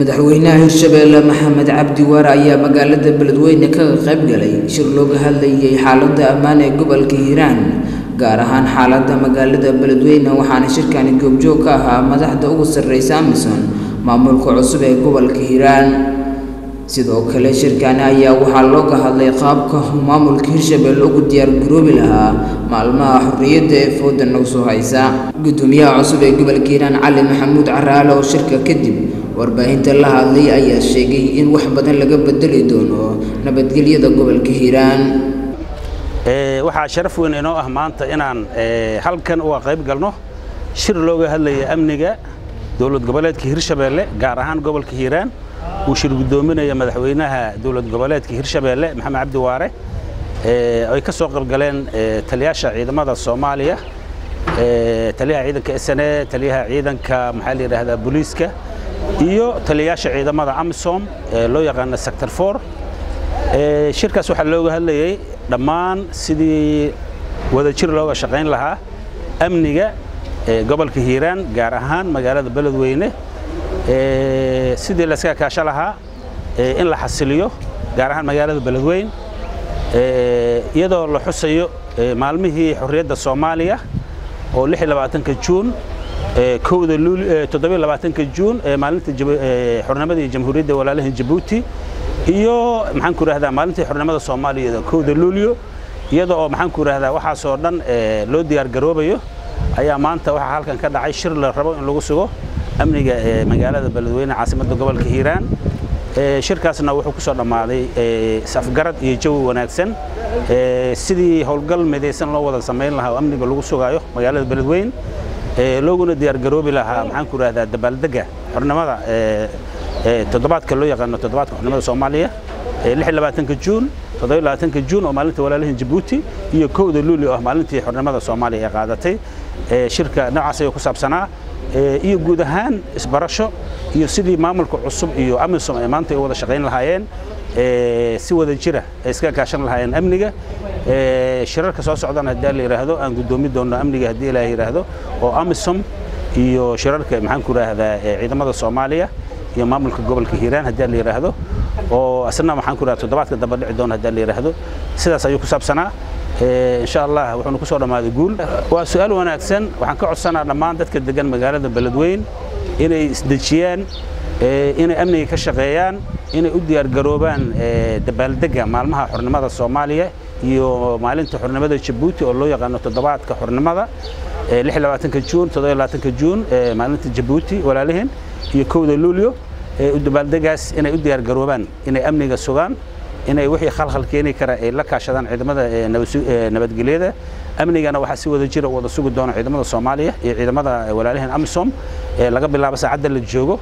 madaxweynaha hirshabeelle maxamed cabdi waare ayaa magaalada beledweyne kaga qayb galay shir looga hadlayay xaaladda ammaan ee gobolka hiiraan gaar ahaan xaaladda magaalada beledweyne waxaana shirkani goobjoog ka ahaa madaxda ugu sarreysa amisom maamulka cusub ee gobolka hiiraan sidoo kale shirkani ayaa waxaa looga hadlay qaabka maamulka hirshabeelle ugu diyaargaroobi lahaa maalmaha xorriyadda ee fooda nagu soo haysa gudoomiyaha cusub ee gobolka hiiraan cali maxamuud caraale oo shirka kadib warbaahinta la hadlay ayaa sheegay in wax badan laga bedeli doono nabadgelyada gobolka hiiraan waxaa sharaf weyn inoo ah maanta inaan halkan uga qayb galno shir looga hadlaya amniga dowlad goboleedka hirshabeelle gaar ahaan gobolka hiiraan uu shir gudoominaya madaxweynaha dowlad goboleedka hirshabeelle maxamed cabdi waare ay ka soo qaybgaleen taliyaasha ciidamada soomaaliya taliyaha ciidanka sne taliyaha ciidanka maxaa la yidhaahdaa booliiska iyo taliyayaasha ciidamada amisom ee loo yaqaana sector for shirkaas waxaa looga hadlayay dhammaan sidii wadajir looga shaqayn lahaa amniga gobolka hiiraan gaar ahaan magaalada beledweyne sidii layskaga kaasho lahaa in la xasiliyo gaar ahaan magaalada beledweyn iyadoo la xusayo maalmihii xorriyadda soomaaliya oo juun kowda toddobaatanka juun ee maalinta xornimadii jamhuuriyadda walaalaha jabuuti iyo maxaan ku idhahdaa maalintii xornimada soomaaliya kowda luulyo iyada oo maxaan ku idhahdaa waxaasoo dhan loo diyaar garoobayo ayaa maanta waxaa halkan ka dhacay shir la rabo in lagu sugo amniga ee magaalada beledweyne caasimadda gobolka hiiraan shirkaasna wuxuu ku soo dhammaaday safgarad iyo jawi wanaagsan sidii howlgal midaysan loo wada samayn lahaa oo amniga lagu sugaayo magaalada beledweyne looguna diyaargaroobi lahaa maxaan ku idhahdaa dabaaldega xornimada toddobaadka loo yaqaano toddobaadka xornimada soomaaliya ka juun ka juun oo maalinta walaalahin jabuuti iyo kowda luuli oo ah maalintii xornimada soomaaliya ee qaadatay shirka noocaas ayuu ku saabsanaa iyo guud ahaan isbarasho iyo sidii maamulka cusub iyo amisom ay maanta ay wada shaqayn lahaayeen si wada jira ay iska kaashan lahaayeen amniga shirarka soo socdana haddii la yidhaahdo aan guddoomi doonno amniga haddii ilaah yidhaahdo oo amisom iyo shirarka maxaan ku idhaahdaa ciidamada soomaaliya iyo maamulka gobolka hiiraan haddii la yidhaahdo oo asna maxaan ku idhahdaa toddobaadka dambe dhici doona haddii la yidhaahdo sidaas ayuu ku saabsanaa insha allah wuxuuna ku soo dhammaaday guul waa su'aal wanaagsan waxaan ka codsanaa dhammaan dadka degan magaalada beledweyn inay isdejiyaan inay amniga ka shaqeeyaan inay u diyaargaroobaan dabaaldega maalmaha xornimada soomaaliya iyo maalinta xornimada jabuuti oo loo yaqaano toddobaadka xornimada juun juun maalinta jabuuti walaalihin iyo kowda luulyo dabaaldegaas inay u diyaargaroobaan inay amniga sugaan inay wixii khalkhal keeni kara ay la kaashadaan ciidamada nabadgelyada amnigana waxaa si wada jira wada sugi doona ciidamada soomaaliya iyo ciidamada walaalihin amisom laga bilaabo saacadda la joogo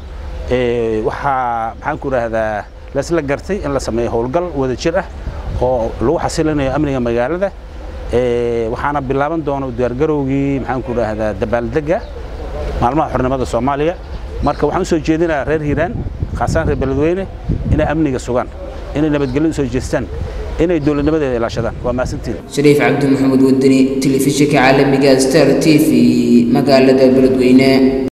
waxaa maxaan ku idhaahdaa laisla gartay in la sameeyo howlgal wada jir ah oo lagu xasilinayo amniga magaalada waxaana bilaaban doona diyaargarowgii maxaan ku idhaahdaa dabaaldega maalmaha xornimada soomaaliya marka waxaan usoo jeedinayaa reer hiiraan khaasaan reer beledweyne inay amniga sugaan inay nabadgelyadu soo jeestaan inay dowladnimadeeda ilaashadaan waa mahadsantiin shariif cabdi maxamuud wadani telefishinka caalamiga star t v magaalada beledweyne